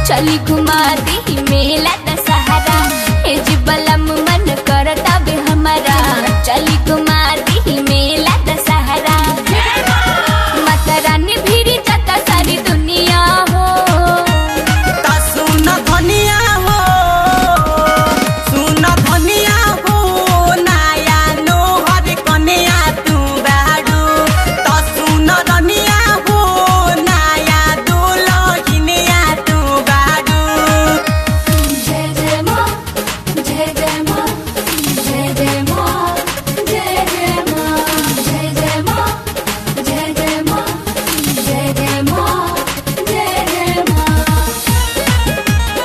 चली घुमा दी मेला दशहरा ए जी बलम मन करता बे हमारा चली घुमा दी मेला दशहरा माता रानी भीरी जाता सारी दुनिया हो ता सुन धनिया हो सुन धनिया हो नाया नोहर कन्या तू बाडू ता सुन धनिया हो नाया दुलहिनिया तू बाडू जय जय माँ जय जय माँ जय जय माँ जय जय माँ जय जय माँ जय जय माँ जय जय माँ जय जय माँ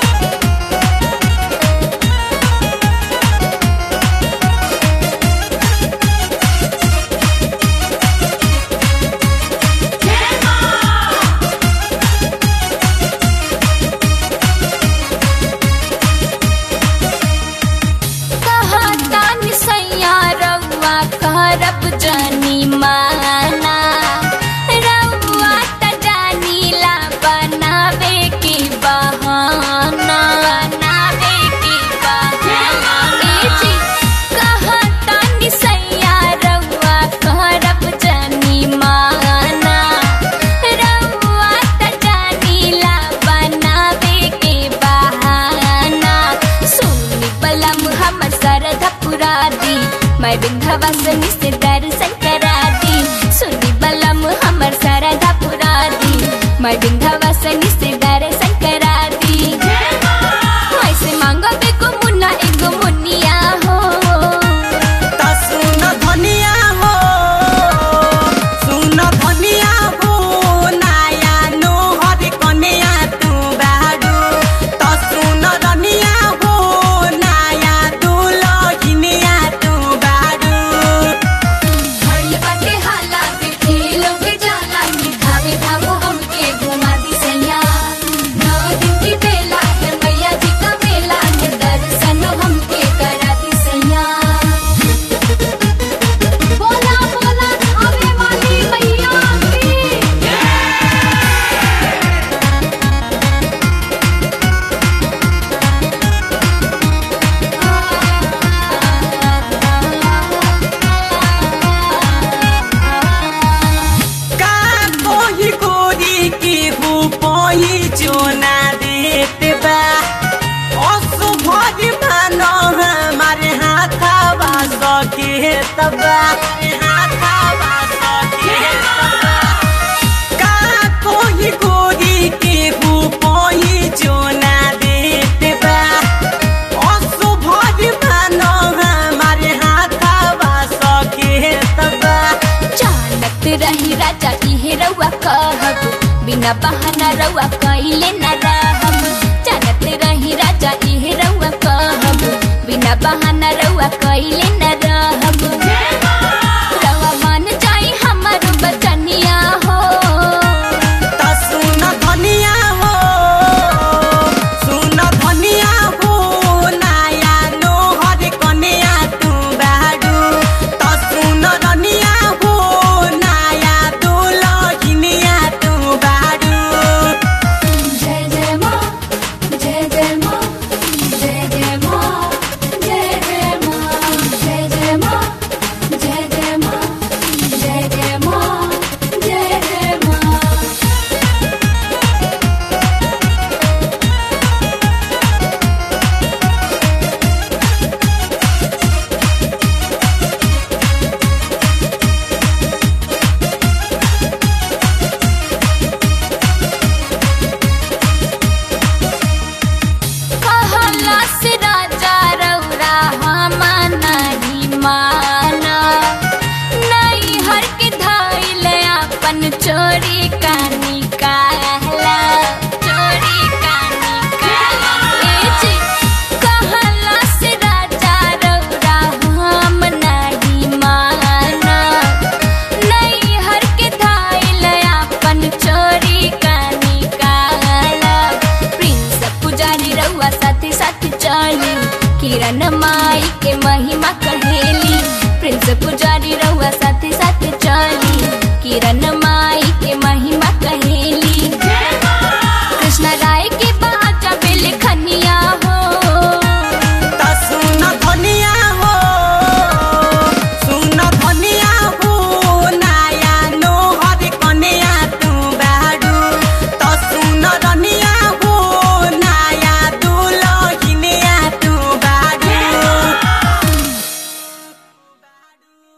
कहता निसैया रउआ करब जानी माना रउआ त जानीला बनावे के बहाना बनावे के बहाना ए जी कहता निसैया रउआ करब जानी माना रउआ त जानीला बनावे के बहाना सुनी बलम हमर सरधा पुरा दी मैं विंध्यवासिनी से दर्शन करा दी सुनी बलम हमर सरधा पुरा दी मैं विंध्यवासिनी से दर्शन करा दी ऐसे मांगो बेगो मुन्ना एगो मुनिया हो ता सुन धनिया हो सुन धनिया हो नाया नोहर कन्या तू बाडू ता सुन धनिया हो नाया दुलहिनिया तू बाडू भइल बाटे हाला के खेलो के जाला के धावे धामो हमके घुमा दी सैया नौ दिन की बेला है मैया जी का मेला है दर्शन हमके करा दी सैया बोला बोला धावे वाली मैया की का कोही गोरी की हु पोही चोना देत बा असुभरी मानो हमारे हाथावा सके तबा हाथावा सके तबा का कोही गोरी की हु पोही चोना देत बा असुभरी मानो हमारे हाथावा सके तबा जानत रही राजा इहे रउआ कहब बिना बहाना रउआ कइले न रहब जानत रही राजा इहे रउआ कहब बिना बहाना रउआ कइले न रहब रउआ मान जाई हमर बचनिया हो ता सुन धनिया हो सुन धनिया हो नाया नोहर कन्या तू बाडू ता सुन धनिया हो नाया दुलहिनिया तू बाडू जय जय माँ जय जय माँ जय जय माँ जय जय माँ जय जय माँ जय जय माँ जय जय माँ जय जय माँ कहला से राजा रउरा हमा नहीं माना नहीं हर के धैल अपन चोरी का निकाला चोरी का निकाला ए जी, कहला से राजा रउरा हम नहीं माना नहीं हर के धैल अपन चोरी का निकाला प्रिंस पुजारी रउआ साथी साथी चली किरण माई के महिमा कहेली प्रिंस पुजारी रउआ साथी साथी